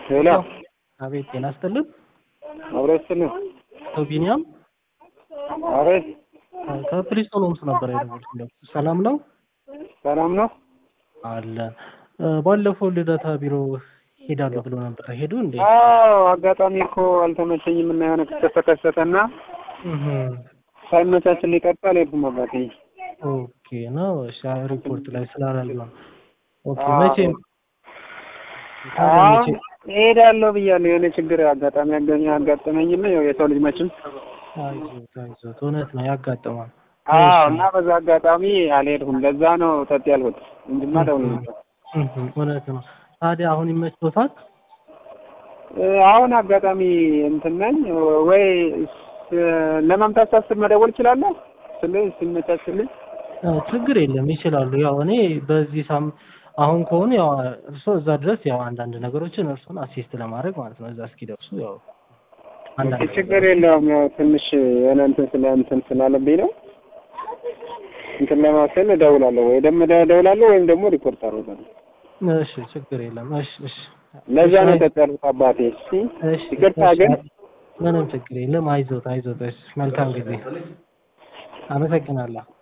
ሄሎ አቤት ጤና ይስጥልን። አብረስን አቶ ቢኒያም አቤት ከፕሪስቶን ሆምስ ነበር የደወልኩለት። ሰላም ነው ሰላም ነው አለ። ባለፈው ልደታ ቢሮ ሄዳለሁ ብሎ ነበር። ሄዱ እንዴ? አዎ አጋጣሚ እኮ አልተመቸኝም እና የሆነ ክስተት ተከሰተና እህ ሳይመቻችን ሊቀርብ አልሄድኩም አባቴ ኦኬ ነው። እሺ ሪፖርት ላይ ስላላለ ነው። ኦኬ አዎ። መቼ ታዲያ አሁን መቼ እሄዳለሁ ብያለሁ። የሆነ ችግር አጋጣሚ ያገኘ አጋጠመኝና ያው የሰው ልጅ መቼም አይዞት አይዞት፣ እውነት ነው ያጋጥማል። አዎ እና በዛ አጋጣሚ አልሄድኩም። ለዛ ነው ጠጥ ያልኩት እንጂማ ደውል ነበር። እህ እውነት ነው። ታዲያ አሁን ይመችዎታል? እ፣ አሁን አጋጣሚ እንትን ነኝ ወይ ስ- ለመምጣት ሳስብ መደወል እችላለሁ ስል ሲመቻችልኝ አዎ፣ ችግር የለም ይችላሉ። ያው እኔ በዚህ ሳም አሁን ከሆኑ ያው እርሶ እዛ ድረስ ያው አንዳንድ ነገሮችን እርሶን አሲስት ለማድረግ ማለት ነው እዛ እስኪደርሱ ያው አንዳንድ ችግር የለውም። ያው ትንሽ የሆነ እንትን ስለ እንትን ስላለብኝ ነው እንትን ለማሰል እደውላለሁ ወይ ደግሞ እደውላለሁ ወይም ደግሞ ሪፖርት አደርጋለሁ። እሺ ችግር የለም። እሺ እሺ ለዛ ነው እሺ፣ ጠጥ ያልኩት አባቴ። እሺ እሺ ይቅርታ እሺ፣ ግን ምንም ችግር የለም። አይዞት አይዞት። እሺ መልካም ጊዜ። አመሰግናለሁ።